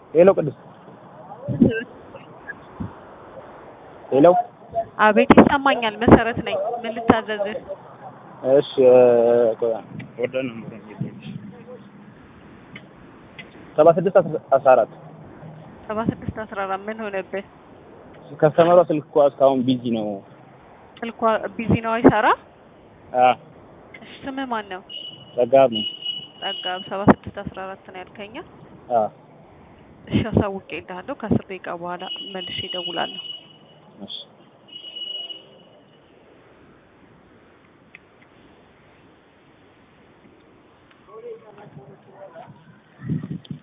ሄሎ ቅዱስ ሄሎ አቤት ይሰማኛል። መሰረት ነኝ። ምን ልታዘዝህ? እሺ ወደ ነምሩ ሰባ ስድስት አስራ አራት ሰባ ስድስት አስራ አራት ምን ሆነብህ? ከስተመሯ ስልክ እኮ እስካሁን ቢዚ ነው። ስልኳ ቢዚ ነው አይሰራ። አ እሺ ስምህ ማን ነው? ጸጋብ ነው። ጸጋብ ሰባ ስድስት አስራ አራት ነው ያልከኛ? አ እሺ አሳውቄልሃለሁ። ከአስር ደቂቃ በኋላ መልሼ እደውላለሁ። እሺ